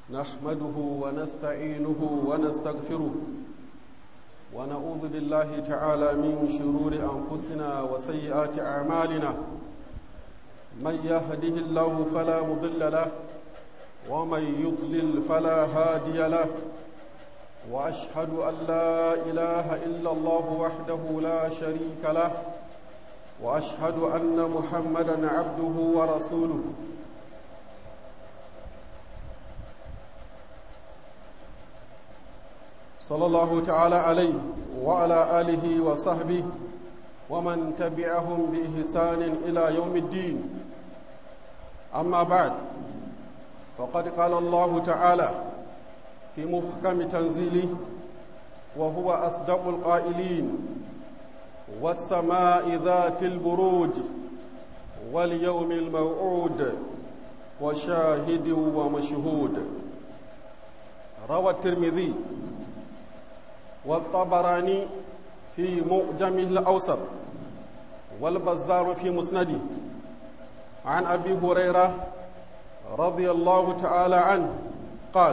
نحمده ونستعينه ونستغفره ونعوذ بالله تعالى من شرور أنفسنا وسيئات أعمالنا من يهده الله فلا مضل له ومن يضلل فلا هادي له وأشهد أن لا إله إلا الله وحده لا شريك له وأشهد أن محمدا عبده ورسوله صلى الله تعالى عليه وعلى آله وصحبه ومن تبعهم بإحسان إلى يوم الدين أما بعد فقد قال الله تعالى في محكم تنزيله وهو أصدق القائلين والسماء ذات البروج واليوم الموعود وشاهد ومشهود روى الترمذي والطبراني في معجمه الأوسط والبزار في مسنده عن أبي هريرة رضي الله تعالى عنه قال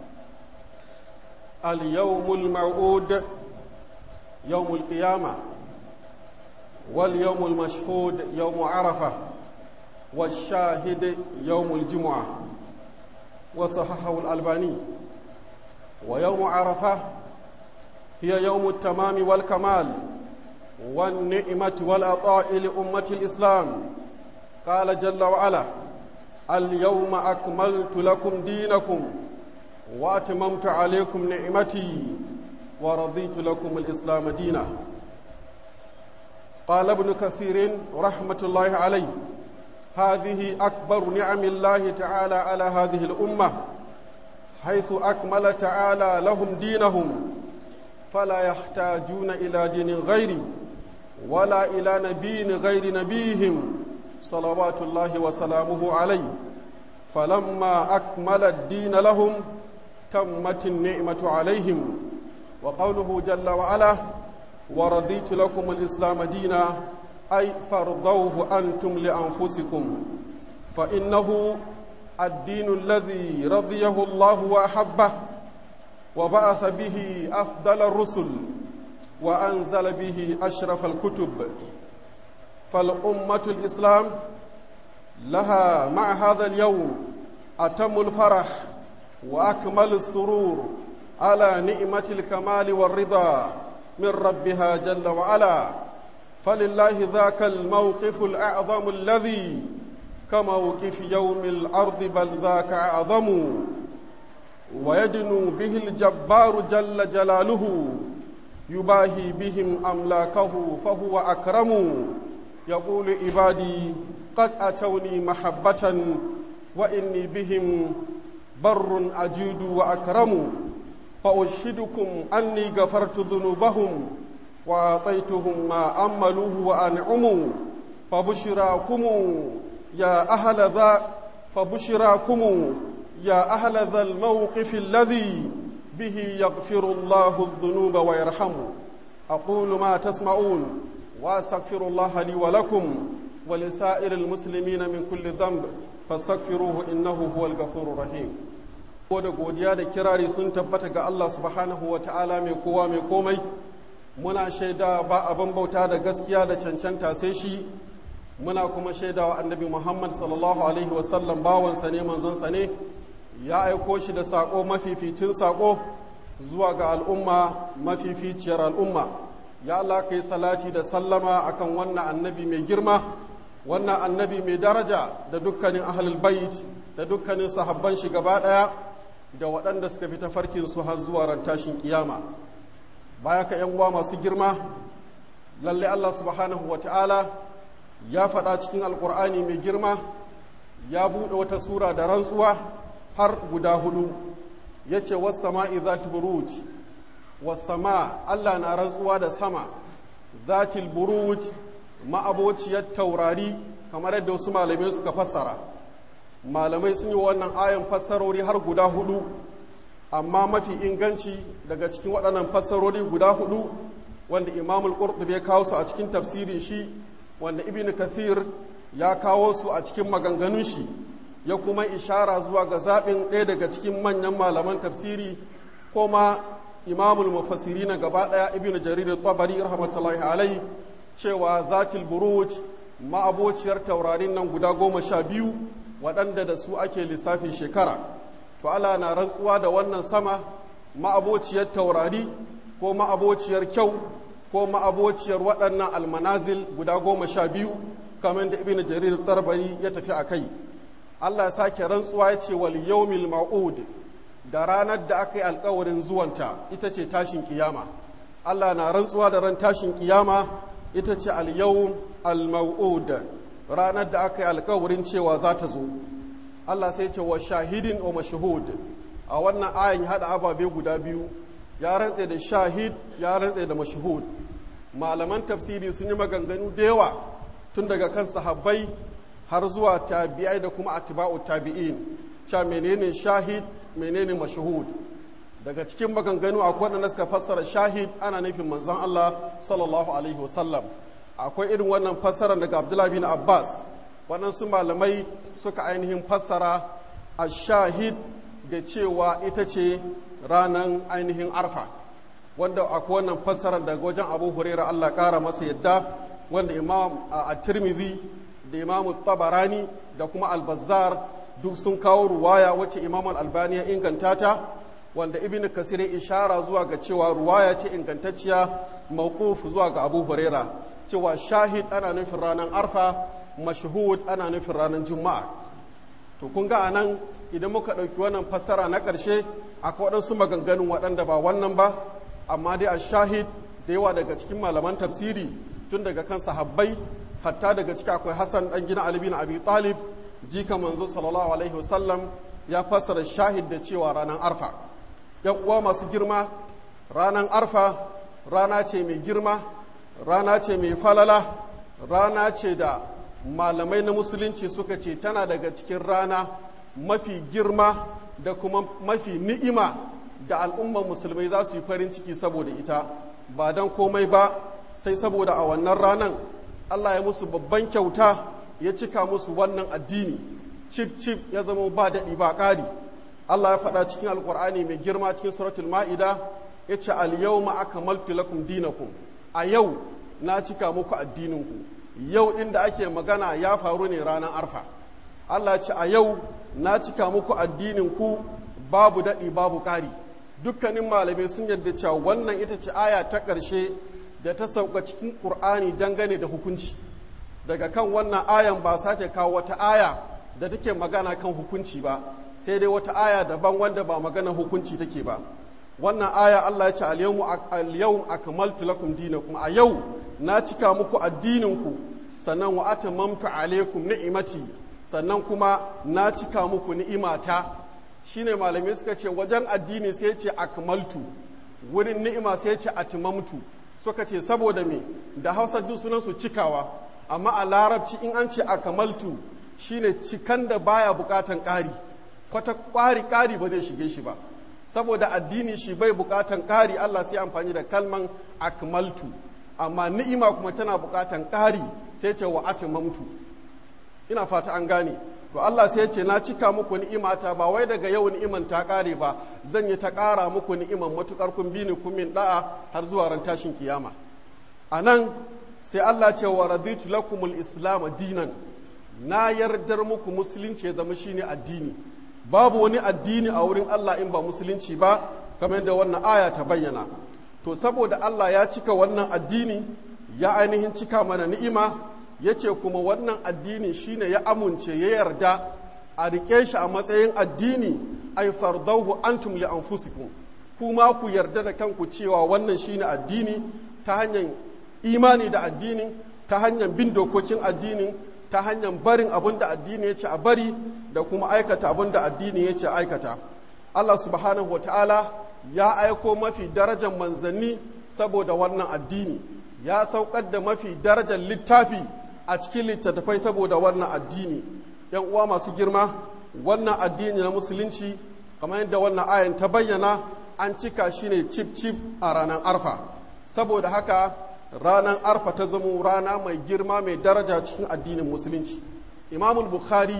اليوم الموعود يوم القيامة واليوم المشهود يوم عرفة والشاهد يوم الجمعة وصححه الألباني ويوم عرفة هي يوم التمام والكمال والنعمة والعطاء لأمة الإسلام قال جل وعلا اليوم أكملت لكم دينكم وأتممت عليكم نعمتي ورضيت لكم الإسلام دينا قال ابن كثير رحمة الله عليه هذه أكبر نعم الله تعالى على هذه الأمة حيث أكمل تعالى لهم دينهم فلا يحتاجون إلى دين غيري ولا إلى نبي غير نبيهم صلوات الله وسلامه عليه فلما أكمل الدين لهم تمت النعمة عليهم وقوله جل وعلا ورضيت لكم الإسلام دينا أي فرضوه أنتم لأنفسكم فإنه الدين الذي رضيه الله وأحبه وبعث به أفضل الرسل وأنزل به أشرف الكتب فالأمة الإسلام لها مع هذا اليوم أتم الفرح وأكمل السرور على نعمة الكمال والرضا من ربها جل وعلا فلله ذاك الموقف الأعظم الذي كموقف يوم الأرض بل ذاك أعظم ويدنو به الجبار جل جلاله يباهي بهم أملاكه فهو أكرم يقول عبادي قد أتوني محبة وإني بهم بر أجود وأكرم فأشهدكم أني غفرت ذنوبهم وأعطيتهم ما أملوه وأنعموا فبشراكم يا أهل ذا فبشراكم يا أهل ذا الموقف الذي به يغفر الله الذنوب ويرحم أقول ما تسمعون وأستغفر الله لي ولكم ولسائر المسلمين من كل ذنب فاستغفروه إنه هو الغفور الرحيم da godiya da kirari sun tabbata ga Allah subhanahu wa ta'ala mai kowa mai komai muna shaida ba abin bauta da gaskiya da cancanta sai shi muna kuma shaidawa annabi Muhammad sallallahu alaihi wasallam bawansa ne manzonsa ne ya aiko shi da saƙo mafificin saƙo zuwa ga al'umma mafificiyar al'umma ya Allah kai salati da sallama akan wannan annabi mai girma wannan annabi mai daraja da dukkanin ahlul bait da dukkanin sahabban shi gaba ɗaya da waɗanda suka fi tafarkin su har zuwa ran tashin kiyama baya ka yan uwa masu girma lalle Allah subhanahu wa ta'ala ya faɗa cikin alƙur'ani mai girma ya buɗe wata sura da rantsuwa har guda hudu ya ce wasama'i zati buruj wasama Allah na rantsuwa da sama zatil buruj ma'abociyar taurari kamar yadda wasu malamai suka fassara malamai sun yi wannan ayan fassarori har guda hudu amma mafi inganci daga cikin waɗannan fassarori guda hudu wanda imamul qurtubi ya kawo su a cikin tafsirin shi wanda ibn kathir ya kawo su a cikin maganganun shi ya kuma ishara zuwa ga zaɓin ɗaya daga cikin manyan malaman tafsiri ko ma imamul mufassiri na gaba ɗaya ibn jarir tabari rahmatullahi alai cewa zatil buruj ma'abociyar taurarin nan guda goma sha biyu waɗanda da su ake lissafin shekara to Allah na rantsuwa da wannan sama ma'abociyar taurari ko ma'abociyar kyau ko ma'abociyar waɗannan almanazil guda goma sha biyu kamar da ibn jarir tarbari ya tafi a kai Allah ya sake rantsuwa ya ce wal yawmil ma'ud da ranar da aka yi alkawarin zuwanta ita ce tashin kiyama Allah na rantsuwa da ran tashin kiyama ita ce al yawm al ma'ud ranar da aka yi alkawarin cewa za ta zo Allah sai ce wa shahidin wa mashhud a wannan ayin hada ababe guda biyu ya rantse da shahid ya rantse da mashhud malaman tafsiri sun yi maganganu da yawa tun daga kan sahabbai har zuwa tabi'ai da kuma atiba'u tabi'in cha menene shahid menene mashhud daga cikin maganganu akwai wanda suka fassara shahid ana nufin manzon Allah sallallahu alaihi wasallam akwai irin wannan fassara daga Abdullah bin Abbas waɗansu malamai suka ainihin fassara ash-shahid da cewa ita ce ranan ainihin arfa wanda akwai wannan fassarar daga wajen Abu Hurairah Allah ƙara masa yadda wanda Imam at-Tirmidhi da imamu tabarani da kuma albazar duk sun kawo ruwaya wacce imam albani ya inganta ta wanda ibn kasir ya ishara zuwa ga cewa ruwaya ce ingantacciya mawquf zuwa ga abu huraira cewa shahid ana nufin ranar arfa mashhud ana nufin ranar juma'a to kun ga anan idan muka ɗauki wannan fassara na ƙarshe akwai waɗansu maganganun waɗanda ba wannan ba amma dai a shahid da yawa daga cikin malaman tafsiri tun daga kan sahabbai hatta daga ciki akwai Hassan dan gina Ali bin Abi Talib jika manzo sallallahu alaihi wasallam ya fassara shahid da cewa ranar arfa yan uwa masu girma ranar arfa rana ce mai girma rana ce mai falala rana ce da malamai na musulunci suka ce tana daga cikin rana mafi girma da kuma mafi ni'ima da al'ummar musulmai za su yi farin ciki saboda ita ba don komai ba sai saboda a wannan ranan Allah ya musu babban kyauta ya cika musu wannan addini cif cif ya zama ba daɗi ba ƙari Allah ya faɗa cikin alƙur'ani mai girma cikin suratul ma'ida ya ce al-yawma akmaltu lakum dinakum a yau na cika muku addininku yau ɗin da ake magana ya faru ne ranar arfa Allah ya ce a yau na cika muku addininku babu daɗi babu ƙari dukkanin malamai sun yadda cewa wannan ita ce aya ta ƙarshe da ta sauka cikin ƙur'ani dangane da hukunci daga kan wannan ayan ba sake kawo wata aya da take magana kan hukunci ba sai dai wata aya daban wanda ba magana hukunci take ba wannan aya Allah ya ce al-yawm akmaltu lakum dinakum a yau na cika muku addininku sannan wa atamamtu alaikum ni'imati sannan kuma na cika muku ni'imata shine malamai suka ce wajen addini sai ce akmaltu wurin ni'ima sai ce atmamtu suka ce saboda me da hausa duk sunansu cikawa amma a larabci in an ce akamaltu shine cikan da baya bukatan ƙari kwata ƙwari ƙari ba zai shige shi ba saboda addini shi bai bukatan ƙari Allah sai amfani da kalman akmaltu amma ni'ima kuma tana bukatan ƙari sai ce wa atimamtu ina fata an gane to Allah sai ya ce na cika muku ni'imata ba wai daga yau ni'iman ta ƙare ba zan yi ta ƙara muku ni'iman matukar kun bi ni kun min da'a har zuwa ran tashin kiyama a nan sai Allah ce wa raditu lakumul islam dinan na yardar muku musulunci ya zama shine addini babu wani addini a wurin Allah in ba musulunci ba kamar da wannan aya ta bayyana to saboda Allah ya cika wannan addini ya ainihin cika mana ni'ima ya ce kuma wannan addini shine ya amince ya yarda a rike shi a matsayin addini ai fardahu antum li anfusikum kuma ku yarda da kanku cewa wannan shine addini ta hanyar imani da addinin ta hanyar bin dokokin addinin ta hanyar barin abin da addini ya ce a bari da kuma aikata abin da addini ya ce aikata Allah subhanahu wa ta'ala ya aiko mafi darajar manzanni saboda wannan addini ya saukar da mafi darajar littafi a cikin littattafai saboda wannan addini yan uwa masu girma wannan addini na musulunci kamar yadda wannan ayan ta bayyana an cika shi ne cip cip a ranar arfa saboda haka ranar arfa ta zamo rana mai girma mai daraja cikin addinin musulunci imamul bukhari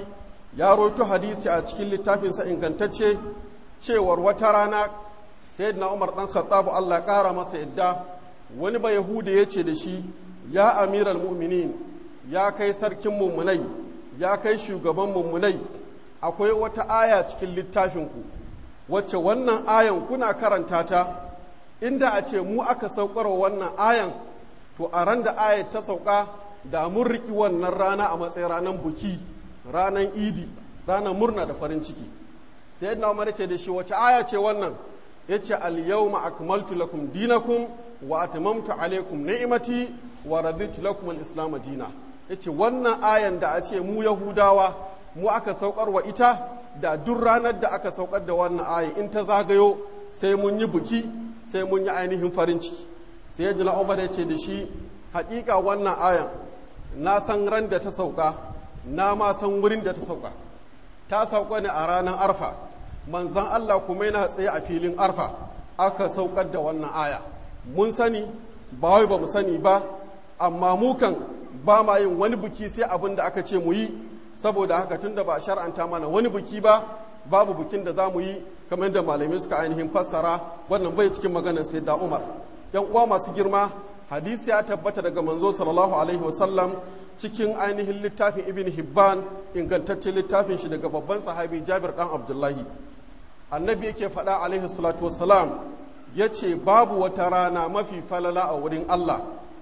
ya roto hadisi a cikin littafinsa ingantacce cewar wata rana sayyidina umar dan khattabu Allah ƙara masa yadda wani ba yahuda ya ce da shi ya amiral mu'minin ya kai sarkin mummunai ya kai shugaban mummunai akwai wata aya cikin littafinku wacce wannan ayan kuna karanta ta inda a ce mu aka saukar wannan ayan to a ran da ayat ta sauka da mun riki wannan rana a matsayin ranar buki ranar idi ranar murna da farin ciki sai yadda umar ce da shi wace aya ce wannan ya ce al-yawma akmaltu lakum dinakum wa atmamtu alaikum ni'imati wa raditu lakum al-islam dina yace wannan ayan da a ce mu yahudawa mu aka saukar wa ita da duk ranar da aka saukar da wannan ayan in ta zagayo sai mun yi buki sai mun yi ainihin farin ciki sai yadda umar ya ce da shi hakika wannan ayan na san ran da ta sauka na ma san wurin da ta sauka ta sauka ne a ranar arfa manzan Allah kuma yana tsaye a filin arfa aka saukar da wannan aya mun sani ba wai ba mu sani ba amma mu kan ba ma yin wani buki sai abin da aka ce mu yi saboda haka tunda ba shar'anta mana wani buki ba babu bukin da za mu yi kamar da malamai suka ainihin fassara wannan bai cikin maganar sai da umar yan uwa masu girma hadisi ya tabbata daga manzo sallallahu alaihi wasallam cikin ainihin littafin ibn hibban ingantaccen littafin shi daga babban sahabi jabir dan abdullahi annabi yake faɗa alaihi salatu wassalam ya ce babu wata rana mafi falala a wurin allah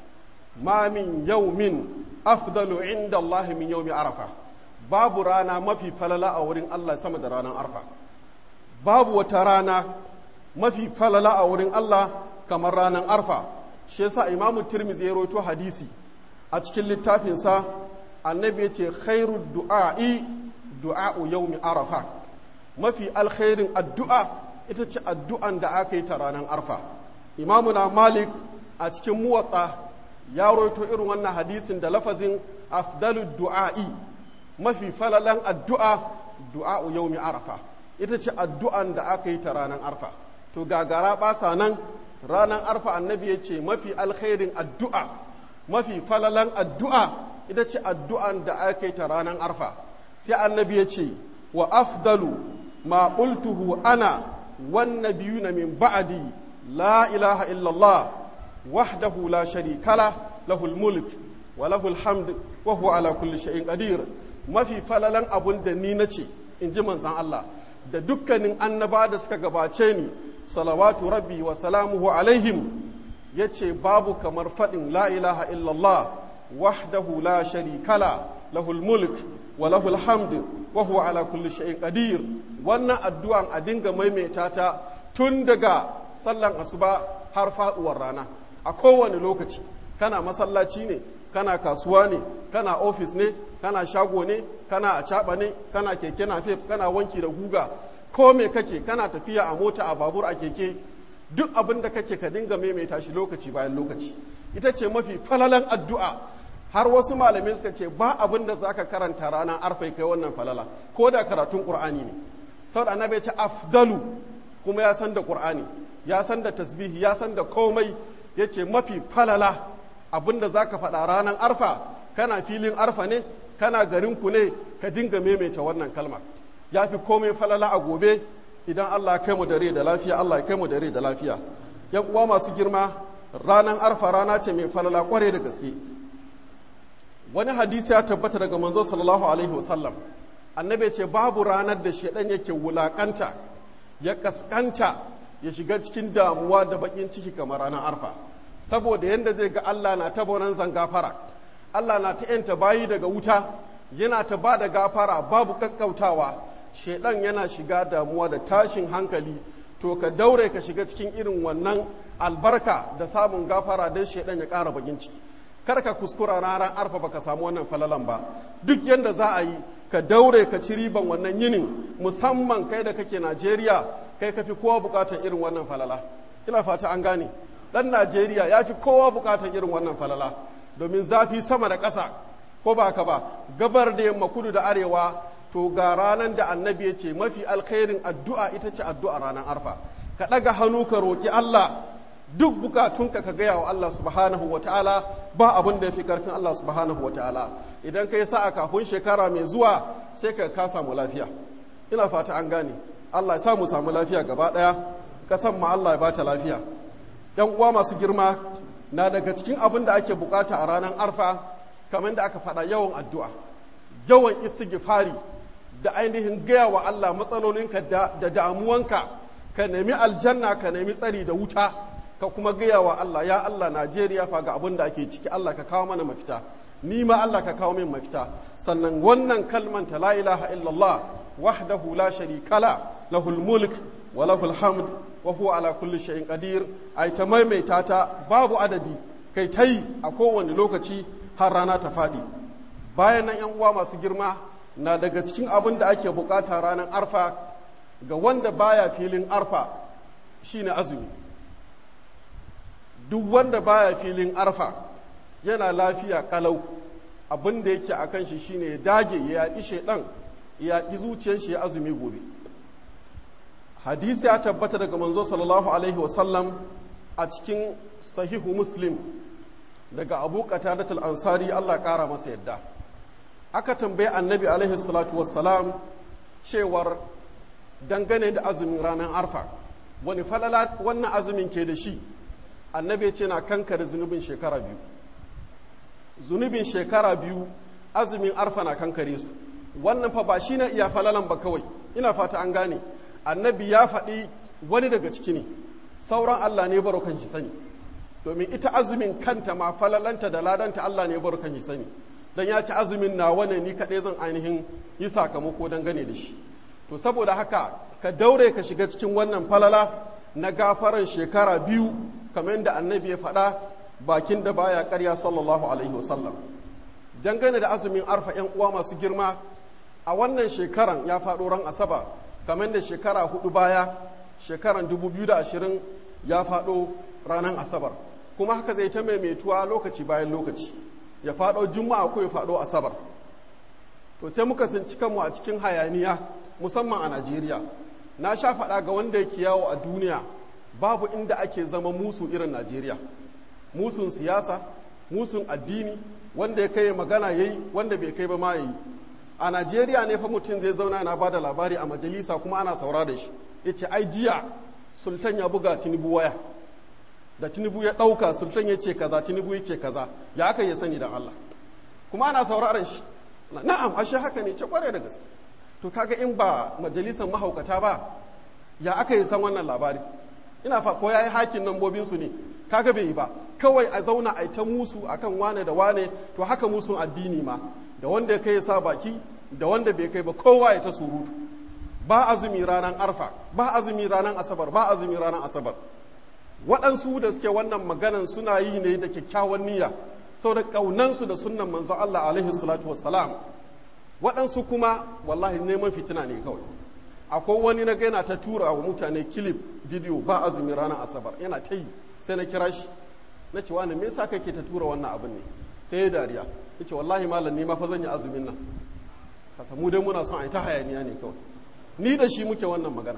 ma min yaumin afdalu inda allah min yaumi arafa babu rana mafi falala a wurin allah sama da ranar arfa babu wata rana mafi falala a wurin allah kamar ranar arfa shi yasa imamu tirmidhi ya rawaito hadisi a cikin littafinsa annabi ya ce khairu du'a'i du'a'u yaumi arafa mafi alkhairin addu'a ita ce addu'an da aka yi ta ranar arfa imamu na malik a cikin muwatsa ya rawaito irin wannan hadisin da lafazin afdalu du'a'i mafi falalan addu'a du'a'u yaumi arafa ita ce addu'an da aka yi ta ranar arfa to gagara basa nan ranar arfa annabi ya ce mafi alkhairin addu'a mafi falalan addu'a ita ce addu'an da aka yi ta ranar arfa sai annabi ya ce wa afdalu ma qultuhu ana wan nabiyuna min ba'di la ilaha illallah wahdahu la sharika la lahul mulk wa lahul hamd wa huwa ala kulli shay'in qadir mafi falalan abun da ni nace in ji manzon Allah da dukkanin annaba da suka gabace ni salawatu rabbi wa salamuhu alaihim ya ce babu kamar faɗin la ilaha illallah wahdahu la sharikala lahul mulk wa lahul hamd wa huwa ala kulli shay'in qadir wannan addu'an a dinga maimaita ta tun daga sallan asuba har faduwar rana a kowane lokaci kana masallaci ne kana kasuwa ne kana ofis ne kana shago ne kana a ne kana keke nafe kana wanki da guga ko me kake kana tafiya a mota a babur a keke duk abin da kake ka dinga maimaita shi lokaci bayan lokaci ita ce mafi falalan addu'a har wasu malamai suka ce ba abin da zaka karanta ranar arfai kai wannan falala ko da karatun qur'ani ne saboda annabi ya ce afdalu kuma ya san da qur'ani ya san da tasbihi ya san da komai ya ce mafi falala abin da zaka faɗa ranar arfa kana filin arfa ne kana garinku ne ka dinga maimaita wannan kalma ya fi komai falala a gobe idan Allah kai mu dare da lafiya Allah kai mu dare da lafiya yan uwa masu girma ranar arfa rana ce mai falala kware da gaske wani hadisi ya tabbata daga manzo sallallahu alaihi wasallam annabi ce babu ranar da shedan yake wulakanta ya kaskanta ya shiga cikin damuwa da bakin ciki kamar ranar arfa saboda yanda zai ga Allah na ta bonan zangafara Allah na ta yanta bayi daga wuta yana ta ba da gafara babu kakkautawa shedan yana shiga damuwa da tashin hankali to ka daure ka shiga cikin irin wannan albarka da samun gafara don shedan ya ƙara bagin ciki kar ka kuskura ranar arfa baka samu wannan falalan ba duk yadda za a yi ka daure ka ci riban wannan yinin musamman kai da kake najeriya kai ka fi kowa bukatar irin wannan falala ina fata an gane dan najeriya ya fi kowa bukatar irin wannan falala domin zafi sama da ƙasa ko ba ka ba gabar da yamma kudu da arewa to ga ranar da annabi ya ce mafi alkhairin addu'a ita ce addu'a ranar arfa ka ɗaga hannu ka roƙi Allah duk bukatunka ka gaya wa Allah subhanahu wa ta'ala ba abin da ya fi ƙarfin Allah subhanahu wa ta'ala idan ka yi sa'a kafin shekara mai zuwa sai ka ka samu lafiya ina fata an gane Allah ya sa mu samu lafiya gaba ɗaya kasan ma Allah ya bata lafiya yan uwa masu girma na daga cikin abin da ake bukata a ranar arfa kamar da aka faɗa yawan addu'a yawan istighfari da ainihin gaya wa Allah matsalolinka da damuwanka ka nemi aljanna ka nemi tsari da wuta ka kuma gaya wa Allah ya Allah Najeriya fa ga abin da ake ciki Allah ka kawo mana mafita ni ma Allah ka kawo min mafita sannan wannan kalman ta la ilaha illallah wahdahu la sharika la lahul mulk wa lahul hamd wa huwa ala kulli shay'in qadir ai ta maimaita ta babu adadi kai tai a kowane lokaci har rana ta faɗi bayan nan yan uwa masu girma na daga cikin abin da ake bukata ranar arfa ga wanda baya filin arfa shine azumi duk wanda baya filin arfa yana lafiya kalau abin da yake a kan shi shine ya dage ya yaƙi shaidan ya yaƙi zuciyar shi ya azumi gobe hadisi ya tabbata daga manzo sallallahu alaihi wasallam a cikin sahihu muslim daga abu qatadatul ansari Allah ƙara masa yadda aka tambaye annabi alaihi salatu wassalam cewar dangane da azumin ranar arfa wani falala wannan azumin ke da shi annabi ce na kankare zunubin shekara biyu zunubin shekara biyu azumin arfa na kankare su wannan fa ba shi na iya falalan ba kawai ina fata an gane annabi ya faɗi wani daga ciki ne sauran allah ne baro kan shi sani domin ita azumin kanta ma falalanta da ladanta allah ne baro kan shi sani dan ya ci azumin na wane ni kaɗai zan ainihin yi sakamako dangane da shi to saboda haka ka daure ka shiga cikin wannan falala na gafaran shekara biyu kamar da annabi ya faɗa bakin da baya karya sallallahu alaihi wasallam dangane da azumin arfa yan uwa masu girma a wannan shekaran ya faɗo ran asabar kamar da shekara hudu baya shekaran 2020 ya faɗo ranar asabar kuma haka zai ta maimaituwa lokaci bayan lokaci ya faɗo juma'a ko ya faɗo asabar to sai muka sinci kanmu a cikin hayaniya musamman a najeriya na sha faɗa ga wanda yake yawo a duniya babu inda ake zama musu irin najeriya musun siyasa musun addini wanda ya kai magana ya yi wanda bai kai ba ma ya yi a najeriya ne fa mutum zai zauna na ba da labari a majalisa kuma ana saura da shi ya ce ai jiya sultan ya buga tinubu waya da tinubu ya ɗauka sultan ya ce kaza tinubu ya ce kaza ya aka ya sani dan allah kuma ana sauraron shi na'am ashe haka ne ce kware da gaske to kaga in ba majalisar mahaukata ba ya aka yi san wannan labari ina fa ko yayi hakin nambobin su ne kaga bai yi ba kawai a zauna a ta musu akan wane da wane to haka musun addini ma da wanda ya kai sa baki da wanda bai kai ba kowa ya ta surutu ba azumi ranar arfa ba azumi ranar asabar ba azumi ranar asabar waɗansu da suke wannan maganan suna yi ne da kyakkyawan niyya saboda ƙaunansu da sunnan manzon Allah alaihi salatu wassalam waɗansu kuma wallahi neman fitina ne kawai akwai wani na gaina ta tura wa mutane kilif bidiyo ba azumi ranar asabar yana ta yi sai na kira shi na ce wani me yasa kake ta tura wannan abin ne sai ya dariya ya ce wallahi malam ni ma fa zan yi azumin nan ka samu dai muna son a yi ta hayaniya ne kawai ni da shi muke wannan magana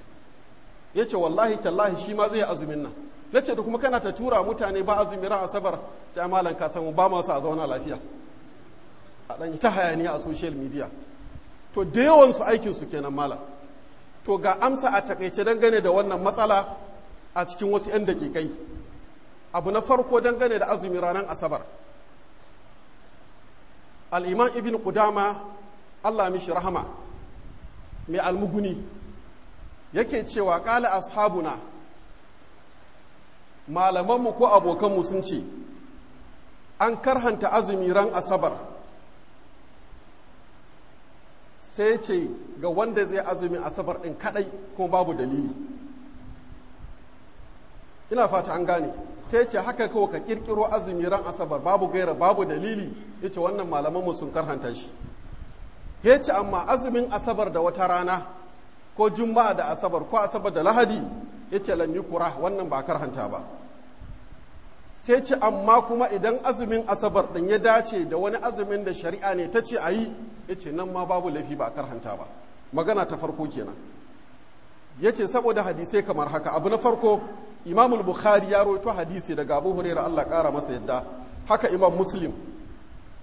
ya ce wallahi tallahi shi ma zai yi azumin nan na ce da kuma kana ta tura mutane ba azumi ran asabar ta malam ka samu ba masu a zauna lafiya a ɗan yi ta hayaniya a social media to da yawansu aikinsu kenan malam to ga amsa a takaice dangane da wannan matsala a cikin wasu 'yan dakikai abu na farko dangane da azumi ranar asabar al'iman ibn Qudama allah mishi rahama mai almuguni yake cewa ƙala ashabuna malamanmu ko abokanmu sun ce an karhanta azumi ran asabar sai ce ga wanda zai azumi asabar ɗin kaɗai kuma babu dalili ina fata an gane sai ce haka kawai ka ƙirƙiro azumi ran asabar babu gaira babu dalili ya ce wannan malamanmu sun karhanta shi ya ce amma azumin asabar da wata rana ko juma'a da asabar ko asabar da lahadi ya ce lam kura wannan ba karhanta ba sai ce amma kuma idan azumin asabar ɗin ya dace da wani azumin da shari'a ne ta ce a yi ya ce nan ma babu laifi ba karhanta ba magana ta farko kenan ya ce saboda hadisai kamar haka abu na farko imamul bukhari ya roito hadisi daga abu huraira allah ƙara masa yadda haka imam muslim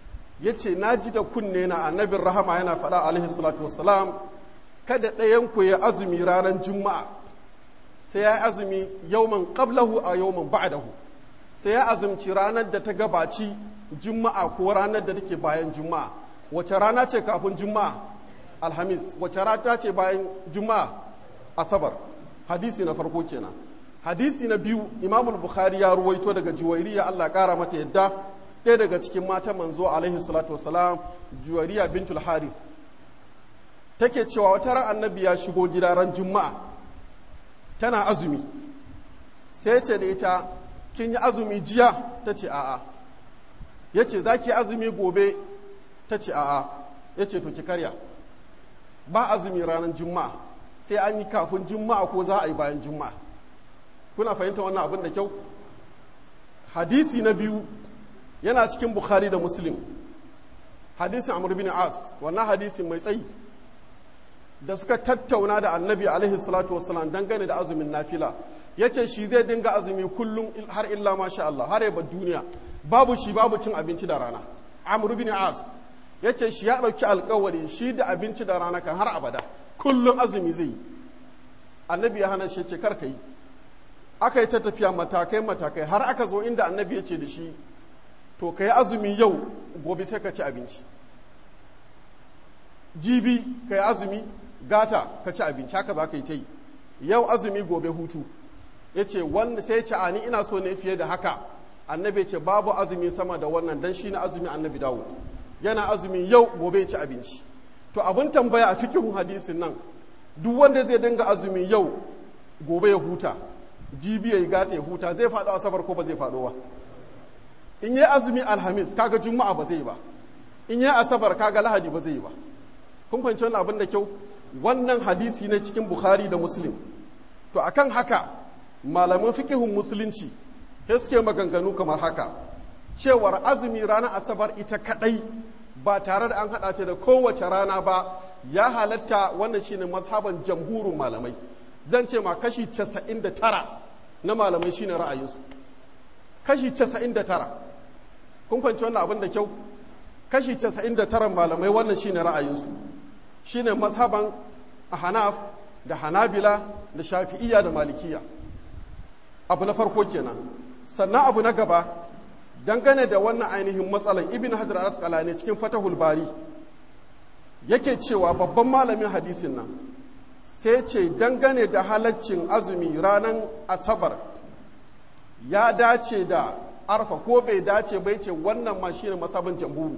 ya ce na ji da kunne na annabin rahama yana faɗa alaihi salatu wassalam kada ɗayanku ya azumi ranar juma'a sai ya azumi yauman qablahu a yauman ba'dahu sai ya azumci ranar da ta gabaci juma'a ko ranar da take bayan juma'a wace rana ce kafin juma'a alhamis wace rana ce bayan juma'a asabar hadisi na farko kenan hadisi na biyu imamul bukhari ya ruwaito daga juwairiya allah kara mata yadda ɗaya daga cikin matan manzo alaihi salatu wasalam juwairiya bintul haris take cewa wata ran annabi ya shigo gida ran juma'a tana azumi sai ce da ita kin yi azumi jiya ta ce a'a ya ce za ki azumi gobe ta ce a'a ya ce to ki karya ba azumi ranar juma'a sai an yi kafin juma'a ko za a yi bayan juma'a kuna fahimta wannan abin da kyau hadisi na biyu yana cikin bukhari da muslim hadisin amr bin as wannan hadisin mai tsayi da suka tattauna da annabi alaihi salatu wasalam dangane da azumin nafila ya ce shi zai dinga azumi kullum har illa masha Allah har yaba duniya babu shi babu cin abinci da rana amr bin as ya ce shi ya ɗauki alkawari shi da abinci da rana kan har abada kullum azumi zai yi annabi ya hana shi ce kar ka yi aka yi ta tafiya matakai matakai har aka zo inda annabi ya ce da shi to ka yi azumi yau gobe sai ka ci abinci jibi ka yi azumi gata ka ci abinci haka za ka yi ta yi yau azumi gobe hutu ya ce wanda sai ce ani ina so ne fiye da haka annabi ya ce babu azumi sama da wannan dan shi na azumi annabi dawo yana azumi yau gobe ya ci abinci to abin tambaya a cikin hadisin nan duk wanda zai dinga azumi yau gobe ya huta jibi ya yi gata ya huta zai faɗo asabar ko ba zai faɗo ba in yi azumi alhamis kaga juma'a ba zai yi ba in yi asabar kaga lahadi ba zai yi ba kun fahimci wannan abin da kyau wannan hadisi ne cikin bukhari da muslim to akan haka malaman fikihun musulunci sai suke maganganu kamar haka cewar azumi ranar asabar ita kadai ba tare da an haɗa ta da kowace rana ba ya halatta wannan shine mazhaban jamhurin malamai zan ce ma kashi 99 na malamai shine ra'ayinsu kashi 99 kun fahimci wannan abin da kyau kashi 99 malamai wannan shine ra'ayinsu shine mazhaban hanaf da hanabila da shafi'iyya da malikiya abu na farko kenan sannan abu na gaba dangane da wannan ainihin matsalan ibn hajar al-asqalani cikin fatahul bari yake cewa babban malamin hadisin nan sai ce dangane da halaccin azumi ranar asabar ya dace da arfa ko bai dace bai ce wannan ma shine masabin jamburu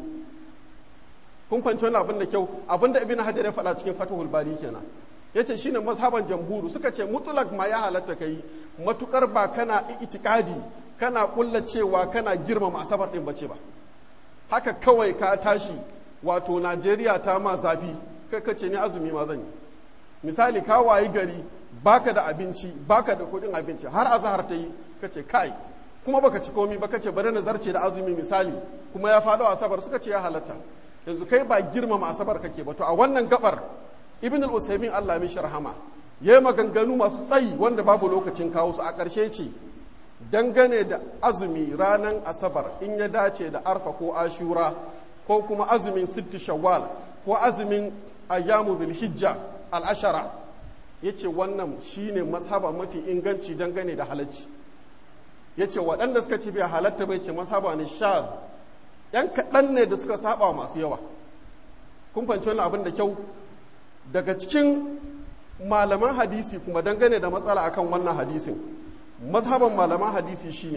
kun fahimci wani abin da kyau abin da ibn hajar ya faɗa cikin fatahul bari kenan yace shine mazhaban jamhuru suka ce mutlak ma ya halatta kai matukar ba kana itikadi kana kulla cewa kana girmama asabar din bace ba haka kawai ka tashi wato Najeriya ta ma zafi kai ka ce ni azumi ma zan yi misali ka wayi gari baka da abinci baka da kuɗin abinci har azhar ta yi ka ce kai kuma baka ci komi ba ka ce bari na zarce da azumi misali kuma ya faɗo asabar suka ce ya halatta yanzu kai ba girmama asabar kake ba to a wannan gabar ibn al-usaymin Allah mishi rahama yayi maganganu masu tsayi wanda babu lokacin kawo su a ƙarshe ce dangane da azumi ranar asabar in ya dace da arfa ko ashura ko kuma azumin sitti shawwal ko azumin ayyamu zulhijja al-ashara yace wannan shine mazhaba mafi inganci dangane da halacci yace waɗanda suka ce bai halatta bai ce mazhaba ne sha yan kaɗan ne da suka saba masu yawa kun fahimci wannan abin da kyau daga cikin malaman hadisi kuma dangane da matsala akan wannan hadisin mazhaban malaman hadisi shine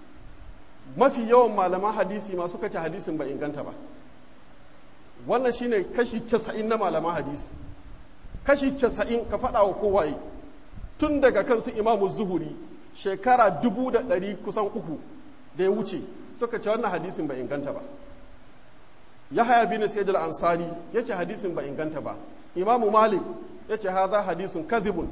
mafi yawan malaman hadisi ma suka ce hadisin ba inganta ba wannan shine kashi casa'in na malaman hadisi kashi casa'in ka faɗa wa kowaye tun daga kansu imamu zuhuri shekara dubu da ɗari kusan uku da ya wuce suka ce wannan hadisin ba inganta ba yahaya bin sayyid al-ansari yace hadisin ba inganta ba imamu malik yace hadha hadisun kadhibun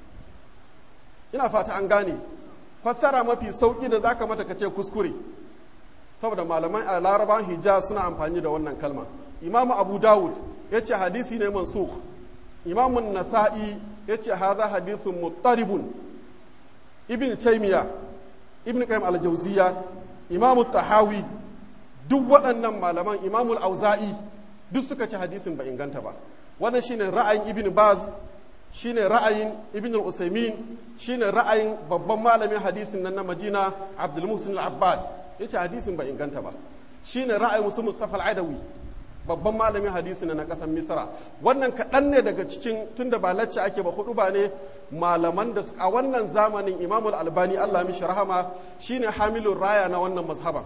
ina fata an gane fassara mafi sauki da zaka mata kace kuskure saboda malaman a laraban hijaz suna amfani da wannan kalma imamu abu dawud yace hadisi ne mansukh imamu nasa'i yace hadha hadithun muttaribun ibn taymiya ibn qayyim al-jawziya imamu tahawi duk waɗannan malaman imamul auza'i duk suka ci hadisin ba inganta ba wannan shine ra'ayin ibn baz shine ra'ayin ibn al-usaymin shine ra'ayin babban malamin hadisin nan na madina abdul muhsin al-abbad yace hadisin ba inganta ba shine ra'ayin musu mustafa al-adawi babban malamin hadisi na ƙasar misra wannan kaɗan ne daga cikin tunda ba lacce ake ba hudu ba ne malaman da a wannan zamanin imamul albani allah mishi rahama shine hamilun raya na wannan mazhaban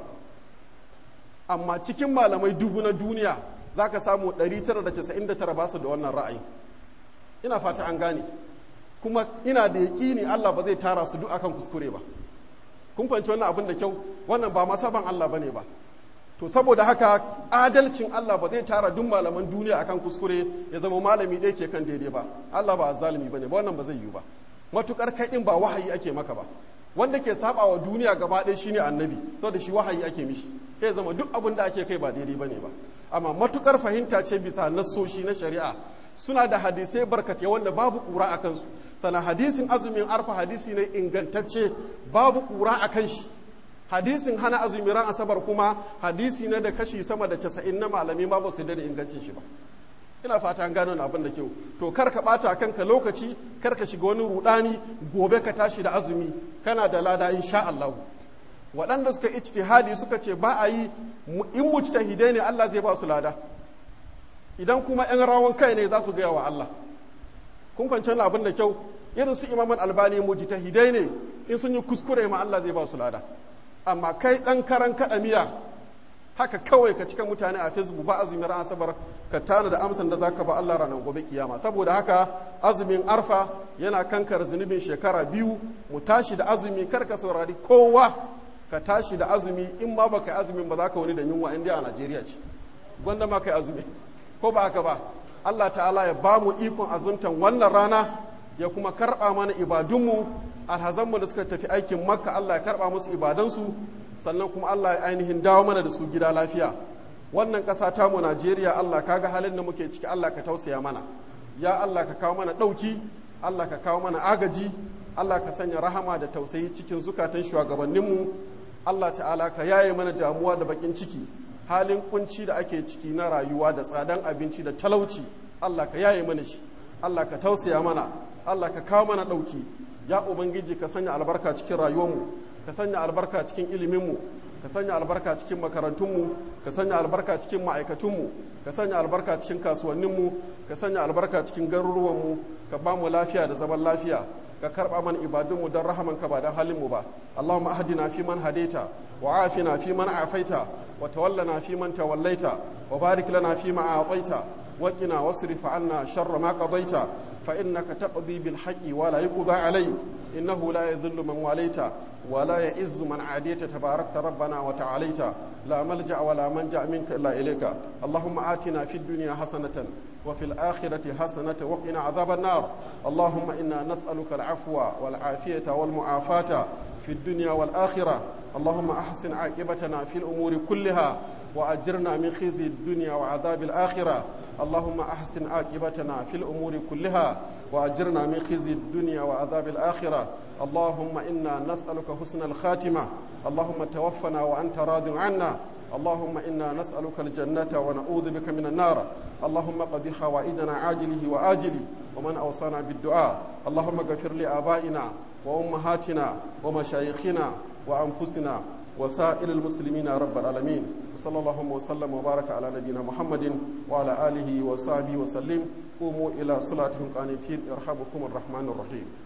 amma cikin malamai dubu na duniya za ka samu 999 ba su da wannan ra'ayi ina fata an gane kuma ina da yaƙini allah ba zai tara su duk akan kuskure ba kun fahimci wannan abin da kyau wannan ba masaban allah bane ba to saboda haka adalcin Allah ba zai tara duk malaman duniya akan kuskure ya zama malami ɗaya ke kan daidai ba Allah ba zalimi bane ba wannan ba zai yiwu ba matukar kai din ba wahayi ake maka ba wanda ke saba wa duniya gaba ɗaya shine annabi to da shi wahayi ake mishi ya zama duk abin da ake kai ba daidai bane ba amma matukar fahimta ce bisa nassoshi na shari'a suna da hadisai barkatai wanda babu kura a kansu sana hadisin azumin arfa hadisi ne ingantacce babu kura a kan shi hadisin hana azumi ran asabar kuma hadisi ne da kashi sama da casa'in na malami ma ba su da ingancin shi ba ina fata an gano abin da kyau to kar ka bata kanka lokaci kar ka shiga wani rudani gobe ka tashi da azumi kana da lada insha Allah waɗanda suka ijtihadi suka ce ba a yi in mujtahidai ne Allah zai ba su lada idan kuma yan rawan kai ne za su gaya wa Allah kun kwanci abin da kyau irin su imaman albani mujtahidai ne in sun yi kuskure ma Allah zai ba su lada amma kai ɗan karan kaɗa miya haka kawai ka cika mutane a facebook ba azumin ran asabar ka tana da amsan da zaka ba Allah ranar gobe kiyama saboda haka azumin arfa yana kankar zunubin shekara biyu mu tashi da azumi kar ka saurari kowa ka tashi da azumi in ma baka yi azumin ba za ka wani da yunwa inda a Najeriya ce gwanda ma kai azumi ko ba haka ba Allah ta'ala ya ba mu ikon azumtan wannan rana ya kuma karɓa mana ibadunmu alhazanmu da suka tafi aikin makka Allah ya karɓa musu ibadansu sannan kuma Allah ya ainihin dawo mana da su gida lafiya wannan ƙasa tamu Najeriya Allah kaga halin da muke ciki Allah ka tausaya mana ya Allah ka kawo mana ɗauki Allah ka kawo mana agaji Allah ka sanya rahama da tausayi cikin zukatan shugabanninmu Allah ta'ala ka yaye mana damuwa da bakin ciki halin kunci da ake ciki na rayuwa da tsadan abinci da talauci Allah ka yaye mana shi Allah ka tausaya mana Allah ka kawo mana ɗauki ya ubangiji ka sanya albarka cikin rayuwarmu ka sanya albarka cikin iliminmu ka sanya albarka cikin makarantunmu ka sanya albarka cikin ma'aikatunmu ka sanya albarka cikin kasuwanninmu ka sanya albarka cikin garuruwanmu ka ba mu lafiya da zaman lafiya ka karba mana ibadunmu don rahamanka ba don halinmu ba allahumma ahdina fi man hadaita wa afina fi man afaita wa tawallana fi man tawallaita wa barik lana fi ma a'taita wa qina wasrif anna sharra ma qadaita fa innaka taqdi bil haqqi wa la yuqda alayk innahu la yadhillu man walaita wa la ya'izzu man adita tabarakta rabbana wa ta'alaita la malja wa la manja minka illa ilayka allahumma atina fid dunya hasanatan وفي الآخرة حسنة وقنا عذاب النار اللهم إنا نسألك العفو والعافية والمعافاة في الدنيا والآخرة اللهم أحسن عاقبتنا في الأمور كلها وأجرنا من خزي الدنيا وعذاب الآخرة اللهم أحسن عاقبتنا في الأمور كلها وأجرنا من خزي الدنيا وعذاب الآخرة اللهم إنا نسألك حسن الخاتمة اللهم توفنا وأنت راض عنا اللهم إنا نسألك الجنة ونعوذ بك من النار اللهم قضي حوائجنا عاجله وآجله ومن أوصانا بالدعاء اللهم اغفر لآبائنا وأمهاتنا ومشايخنا وأنفسنا وسائر المسلمين رب العالمين وصلى الله وسلم وبارك على نبينا محمد وعلى آله وصحبه وسلم قوموا إلى صلاتهم قانتين يرحمكم الرحمن الرحيم